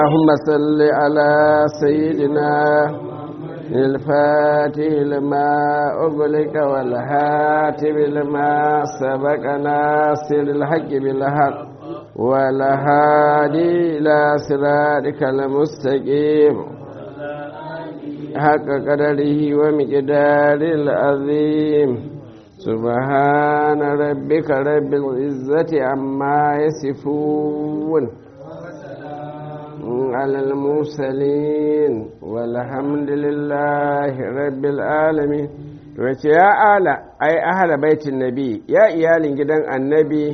اللهم صل على سيدنا الفاتح لما أغلق والهاتف لما سبق ناصر الحق بالحق والهادي إلى صراطك المستقيم حق قدره ومقدار العظيم سبحان ربك رب العزة عما يصفون على المرسلين والحمد لله رب العالمين wace ya ala ai ahala baitin nabi ya iyalin gidan annabi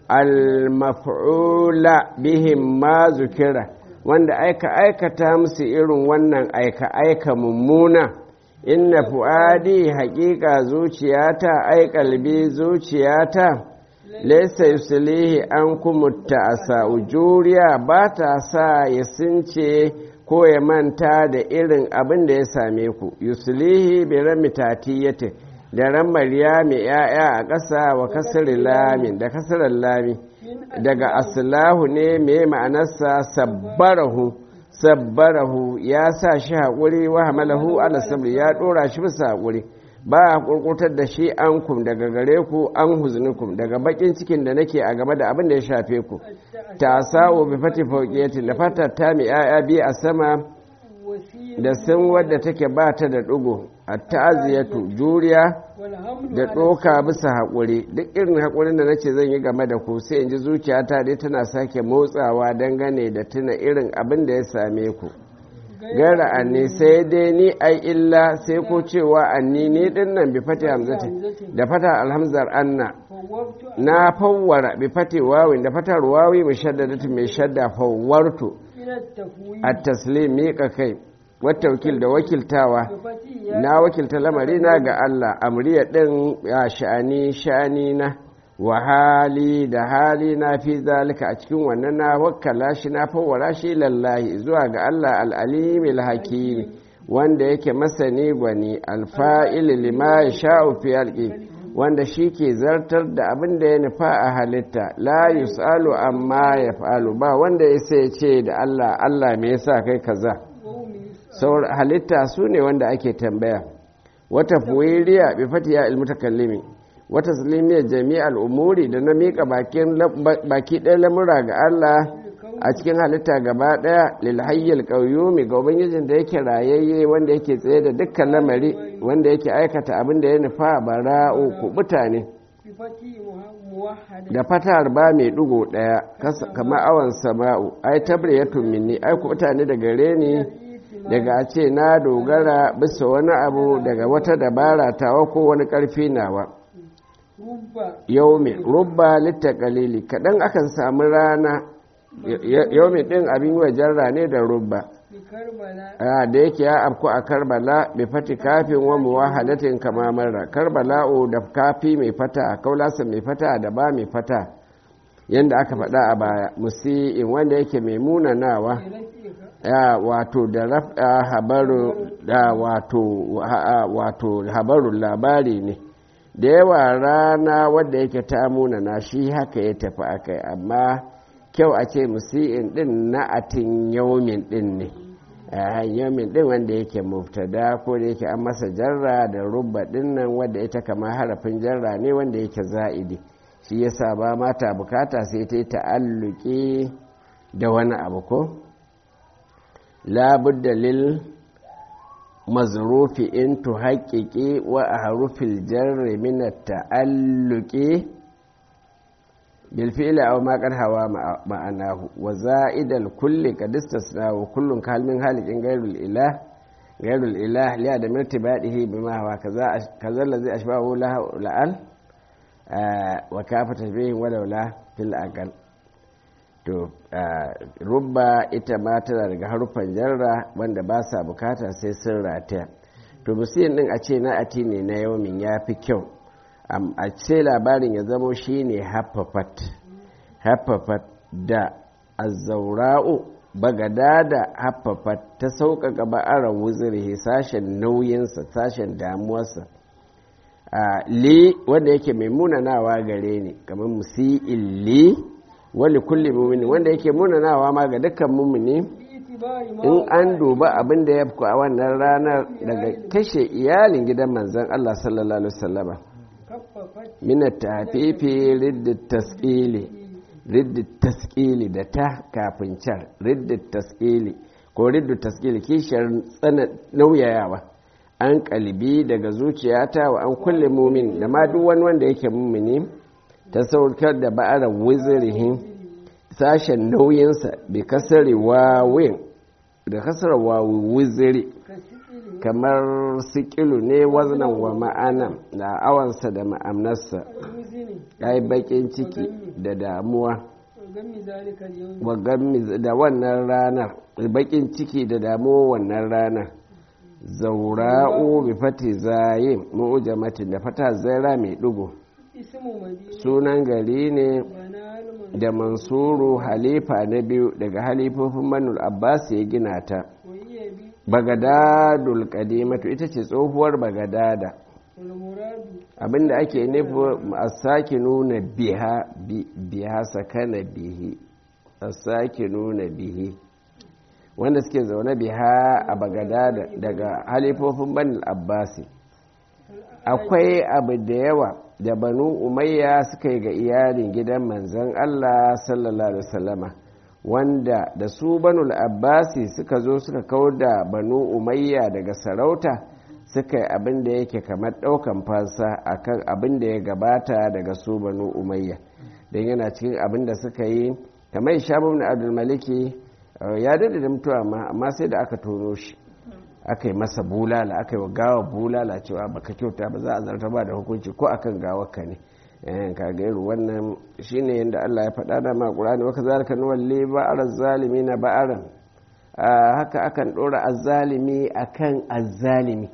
al-maf'ula bihim ma zukira wanda aika aikata musu irin wannan aika aika mummuna inna fu'adi haƙiƙa zuciyata ai kalbi zuciyata laisa yuslihi an kumutta asa juriya ba ta sa ya since ko ya manta da irin abin da ya same ku yuslihi bi rami tatiyatin da ran mariya mai ya'ya a ƙasa wa kasar lamin da kasar lami daga aslahu ne mai ma'anarsa sabbarahu sabbarahu ya sa shi haƙuri wa hamalahu ala sabri ya ɗora shi bisa haƙuri ba a kurkutar da shi an kum daga gare ku an huznukum daga bakin cikin da nake a game da abin da ya shafe ku ta sa'o bi fati fauqiyatin da fatar ta mi aya bi a sama da sun wadda take ba ta da ɗigo a ta'aziyatu juriya da ɗoka bisa haƙuri duk irin haƙurin da nace zan yi game da ku sai in ji zuciyata dai tana sake motsawa dangane da tuna irin abin da ya same ku gara anni sai dai ni ai illa sai ko cewa anni ni din nan bi fati hamzati da fata alhamzar anna na fawwara bi fati wawin da fatar wawi mai shaddadatu mai shadda fawwartu at taslim miƙa kai wata wakil da wakiltawa na wakilta lamari na ga Allah amriya din ya sha'ani sha'ani na wa hali da hali na fi zalika a cikin wannan na wakkala shi na fawwara shi lallahi zuwa ga Allah al'alimil hakimi wanda yake masani gwani alfa'il lima ya sha'u fi alƙi wanda shi ke zartar da abin da ya nufa a halitta la yus'alu amma ya fa'alu ba wanda ya sai ce da Allah Allah me yasa kai kaza halitta su ne wanda ake tambaya wata fuwiriya bi fatiya ilmutakallimi wata salimiyar jami'ar umuri da na miƙa baki ɗaya lamura ga Allah a cikin halitta gaba ɗaya lilhayyar ƙauyumi ga ubangijin da yake rayayye wanda yake tsaye da dukkan lamari wanda yake aikata abin da ya nufa bara'u kubuta ne da fatar ba mai ɗigo ɗaya kama awon sama'u ai tabriyatun minni ai kubuta ne daga reni daga a ce na dogara bisa wani abu daga wata dabara tawa ko wani ƙarfi nawa yaumi rubba littakalili kaɗan akan samu rana yaumi ɗin abin wajen rane da rubba da yake ya afku a karbala bai fati kafin wa muwahadatin kama marra karbala'u da kafi mai fata kaulasa mai fata da ba mai fata yadda aka faɗa a baya musi'in wanda yake mai munanawa ya wato da habaru da wato wato habarun labari ne da yawa rana wadda yake ta munana shi haka ya tafi akai amma kyau a ce musi'in din na atin yaumin din ne yaumin din wanda yake muftada ko da yake an masa jarra da rubba din nan wadda ita kama harafin jarra ne wanda yake za'idi shi yasa ba mata bukata sai ta yi ta'alluki da wani abu ko labudda lil mazrufi in tuhaƙiƙi wa a harufin jarri min ta'alluƙi bilfi'ila aw ma qad hawa ma'anahu wa za'idal kulli qad istasna wa kullun kalmin halikin ghairul ilah ghairul ilah li adam irtibadihi bima huwa kaza kaza allazi ashbahu la'al wa kafa tashbihin walaula fil aqal to rubba ita ma tana daga harufan jarra wanda ba sa bukata sai sun rataya to musiyin din a ce na ati ne na yaumin ya fi kyau a ce labarin ya zamo shi ne haffafat haffafat da azaura'u bagada da haffafat ta sauƙaƙa ba'arar wuzuri sashen nauyinsa sashen damuwarsa li wanda yake mai munanawa gare ni kamar musi'in li wali kulli mumini wanda yake munanawa ma ga dukkan mumini in an duba abin da ya fi a wannan ranar daga kashe iyalin gidan manzan Allah sallallahu alaihi wasallama mina tafifi riddit taskili riddit taskili da ta kafin can riddit taskili ko riddit taskili kishiyar tsana nauyayawa an kalbi daga zuciyata wa an kulle mumin da ma duk wani wanda yake mumini ta saukar da ba'arar wizirihin sashen nauyinsa bai kasare wawin da kasar wawi wiziri kamar sikilu ne waznan wa ma'ana da awansa da ma'amnarsa ya yi bakin ciki da damuwa da wannan ranar bakin ciki da damuwa wannan ranar zaura'u bi fati zayin mu'ujamatin da fata zaira mai dugu sunan gari ne da mansuru halifa na biyu daga halifofin manul abbas ya gina ta bagadadul kadimatu ita ce tsohuwar bagadada abinda ake nufi a sake nuna biha biha sakana bihi a sake nuna bihi wanda suke zaune biha a bagadada daga halifofin banil abbasi akwai abu da yawa da banu umayya suka yi ga iyalin gidan manzan allah sallallahu alaihi wasallama wanda da su banul abbasi suka zo suka kawar da banu umayya daga sarauta suka yi abin da yake kamar ɗaukan fansa akan abin da ya gabata daga su banu umayya don yana cikin abin da suka yi kamar shabu na abdulmaliki ya dade da mutuwa ma amma sai da aka tono shi aka yi masa bulala aka yi wa gawa bulala cewa baka kyauta ba za a zarta ba da hukunci ko akan gawar ka ne ka ga irin wannan shine yadda Allah ya faɗa da ma Qur'ani waka zalika nuwalli ba'ar zalimi na ba'aran haka akan ɗora azzalimi akan azzalimi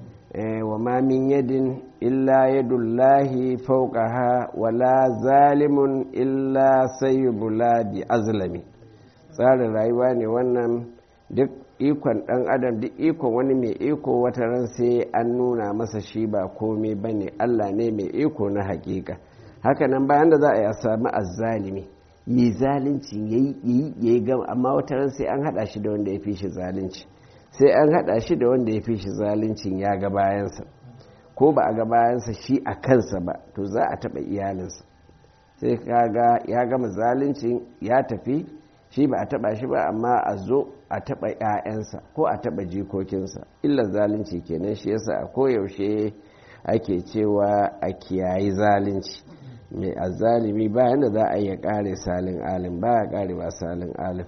wa ma min yadin illa yadullahi fawqaha wala zalimun illa sayyibula bi azlami tsarin rayuwa ne wannan duk ikon ɗan adam duk ikon wani mai iko wata ran sai an nuna masa shi ba komai ba ne allah ne mai iko na hakika hakanan bayan da za a yi a sami azzalimi yi zalunci ya yi ya yi gama amma wata ran sai an haɗa shi da wanda ya fi shi zalunci sai an haɗa shi da wanda ya fi shi zaluncin ya ga bayansa ko ba a ga bayansa shi a kansa ba to za a taɓa iyalinsa sai kaga ya gama zaluncin ya tafi shi ba a taba shi ba amma a zo a taba 'ya'yansa ko a taba jikokinsa illa zalunci kenan shi yasa a koyaushe ake cewa a kiyayi zalunci mai azalimi bayan da za a iya kare salin alim ba ya kare ba salin alim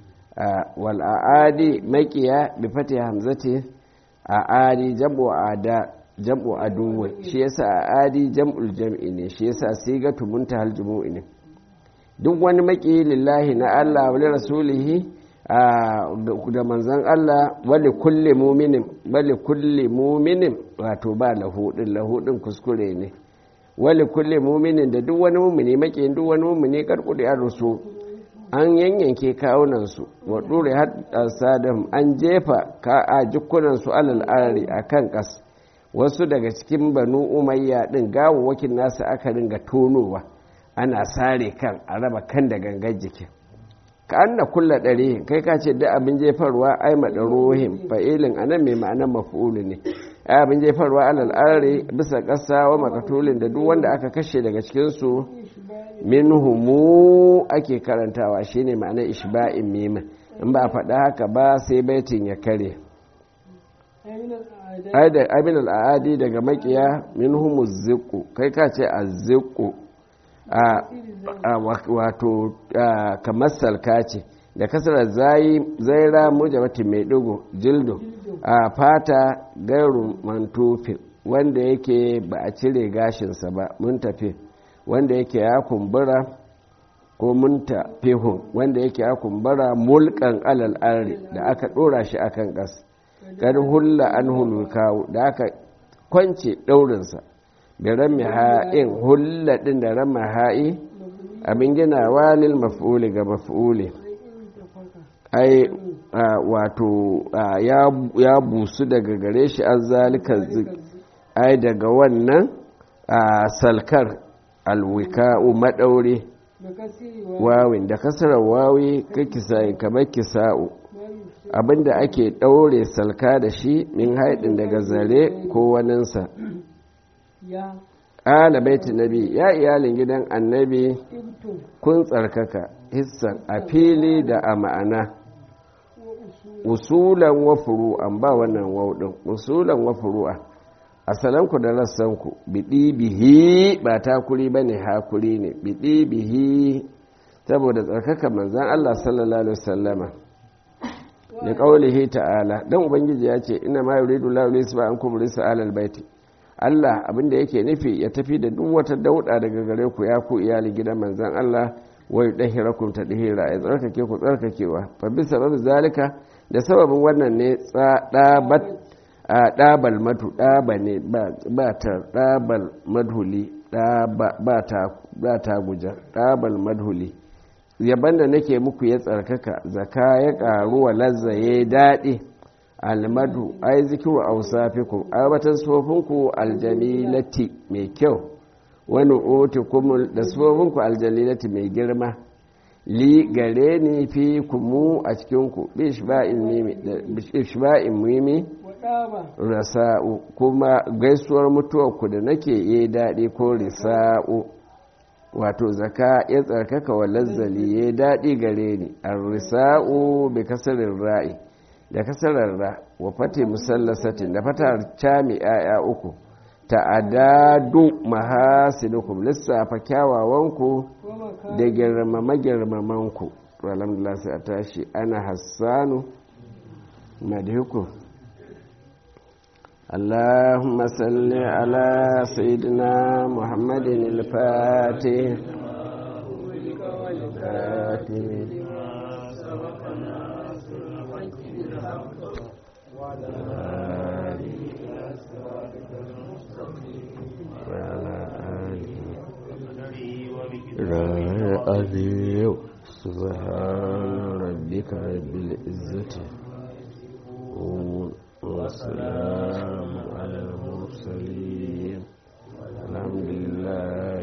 wal a'adi makiya bi fati hamzati a'adi jam'u ada jam'u aduwa shi yasa a'adi jam'ul jam'i ne shi yasa sigatu muntahal jumu'i ne duk wani maki lillahi na Allah wani rasulihi da manzan Allah wali kulle muminin wali kulle muminin wato ba lahudin lahudin kuskure ne wali kulle muminin da duk wani mumini maki duk wani mumini karkudi an rusu an yanyanke kawunansu wa ɗure sadam an jefa ka a jikunansu alal arari a kan ƙas wasu daga cikin banu umayya ɗin gawawwakin nasu aka ringa tonowa ana sare kan a raba kan da gangan jikin ka an na kulla ɗari kai ka ce da abin jefarwa ai maɗarohin fa'ilin a nan mai ma'anar mafi'ulu ne ai abin jefarwa alal are bisa ƙasa wa makatulin da duk wanda aka kashe daga cikinsu min humu ake karantawa shine ma'anar ishba'in mima in ba a faɗa haka ba sai baitin ya kare abin al'adi daga makiya min humu ziku kai ka ce a ziku wato kamar salka ce da kasarar zaira mujabatin mai dugu jildo a fata gairu mantufin wanda yake ba a cire gashinsa ba mun tafi wanda yake ya kumbura ko mun tafihun wanda yake ya kumbura mulkan alal arri da aka dora shi akan gas kar hulla an hulukawo da aka kwance daurinsa da rami ha'in hulla ɗin da rami ha'i abin gina walil maf'uli ga maf'uli ai wato ya busu daga gare shi an zalika ai daga wannan salkar alwika'u maɗaure wawin da kasarar wawi ka kisa'i kamar kisa'u abinda ake ɗaure salka da shi min haidin daga zare ko waninsa ya ƙala baiti nabi ya iyalin gidan annabi ibtum kun tsarkaka hissan a fili da a ma'ana wa usul usulan wa furu'an ba wannan wauɗin usulan wa furu'a asalanku da rassanku biɗi bihi ba takuri ba ne hakuri ne biɗi bihi saboda tsarkaka manzan Allah sallallahu alaihi wasallama da ƙaulihi ta'ala dan ubangiji ya ce ina ma yuridu la yulisu ba an kubri sa'alal baiti Allah abinda yake nufi ya tafi da duk wata dauda daga gare ku ya ku iyali gidan manzan Allah wa yudahhirakum tadhira ya tsarkake ku tsarkakewa fa bi sabab zalika da sababin wannan ne tsadabat a dabal matu daba ne ba ta dabal madhuli daba ba ta ba ta guja dabal madhuli yaban da nake muku ya tsarkaka zaka ya karu wa lazzaye daɗi almadu ai zikiru ausafikum abatan sofinku aljamilati mai kyau wani otikumul da sofinku aljalilati mai girma li gare ni fi kumu a cikinku bishba'in mimi wa daba rasa'u kuma gaisuwar mutuwarku da nake yi daɗi ko risa'u wato zaka ya tsarkaka wa lazzali ya daɗi gare ni ar-risa'u bi kasarin ra'i da kasarar ra wa fati musallasatin da fatar cami yaya uku ta'adadu mahasinukum lissafa kyawawanku wa maka da girmama girmamanku to alhamdulillah sai a tashi ana hassanu madhiku اللهم صل على سيدنا محمد الفاتح الفاتح وعلى آله سبحان ربك رب العزة والسلام على المرسلين